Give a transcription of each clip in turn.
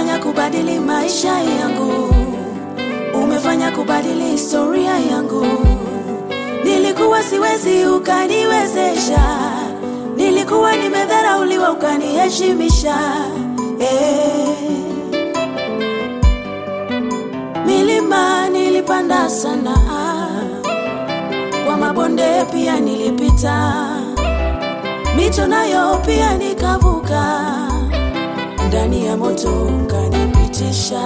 umefanya kubadili maisha yangu, umefanya kubadili historia yangu. Nilikuwa siwezi, ukaniwezesha. Nilikuwa nimedharauliwa, ukaniheshimisha. Eh. Milima nilipanda sana, kwa mabonde pia nilipita, mito nayo pia nikavuka, ndani ya moto ukanipitisha.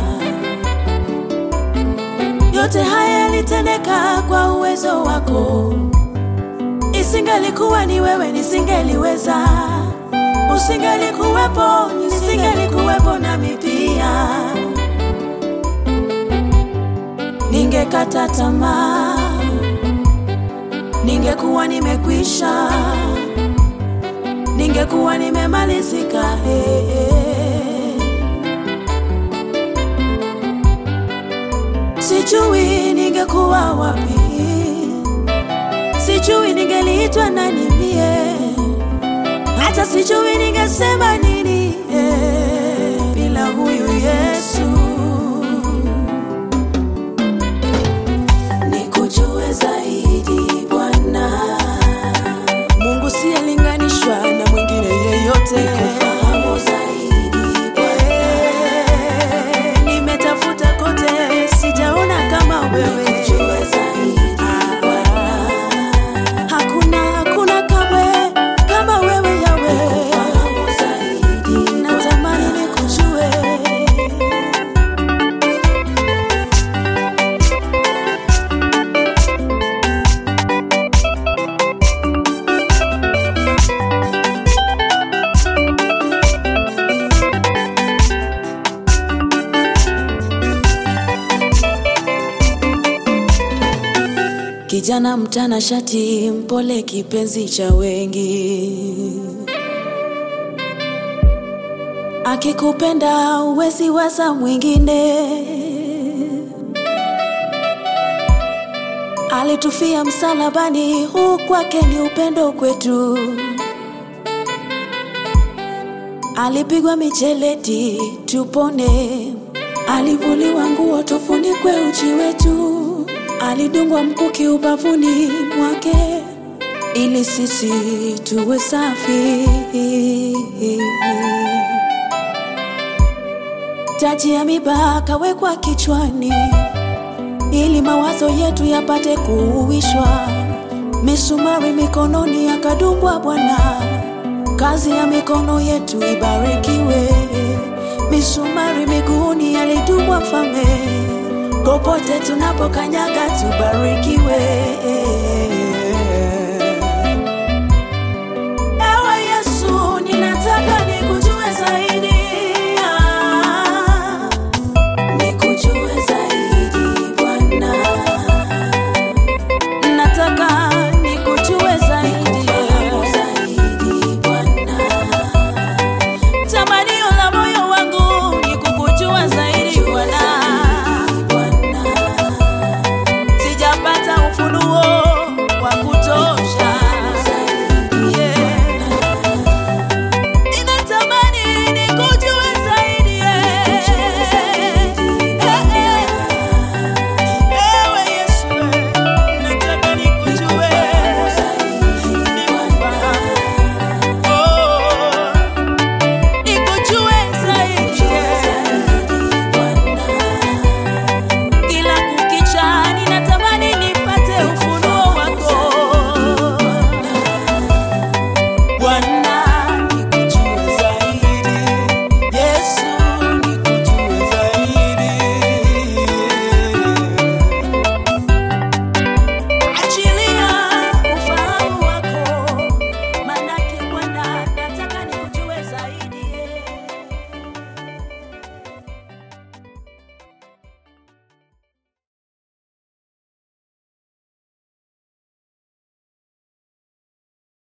Yote haya yalitendeka kwa uwezo wako, isingelikuwa ni wewe nisingeliweza, usingelikuwepo nisingelikuwepo nami pia ningekata tamaa, ningekuwa nimekwisha, ningekuwa nimemalizika. Hey, hey. Sijui ningekuwa wapi, sijui ningeliitwa nani mie, hata sijui ningesema nini eh, bila huyu Yesu. nikujue zaidi Bwana. Mungu siyelinganishwa na mwingine yeyote. Nikufahamu zaidi Bwana. Nimetafuta kote sijaona kama wewe. Nikujue zaidi Bwana. Hakuna, hakuna kamwe kama wewe Yawe. Nikufahamu zaidi Natamani nikujue. Kijana mtanashati, mpole, kipenzi cha wengi, akikupenda uwezi waza mwingine. Alitufia msalabani, huu kwake ni upendo kwetu. Alipigwa mijeledi tupone, alivuliwa nguo tufunikwe uchi wetu, alidungwa mkuki ubavuni mwake ili sisi tuwe safi. Taji ya miba kawekwa kichwani ili mawazo yetu yapate kuuishwa, misumari mikononi akadungwa Bwana kazi ya mikono yetu ibarikiwe. Misumari miguuni alidungwa Mfalme, popote tunapokanyaga tubariki.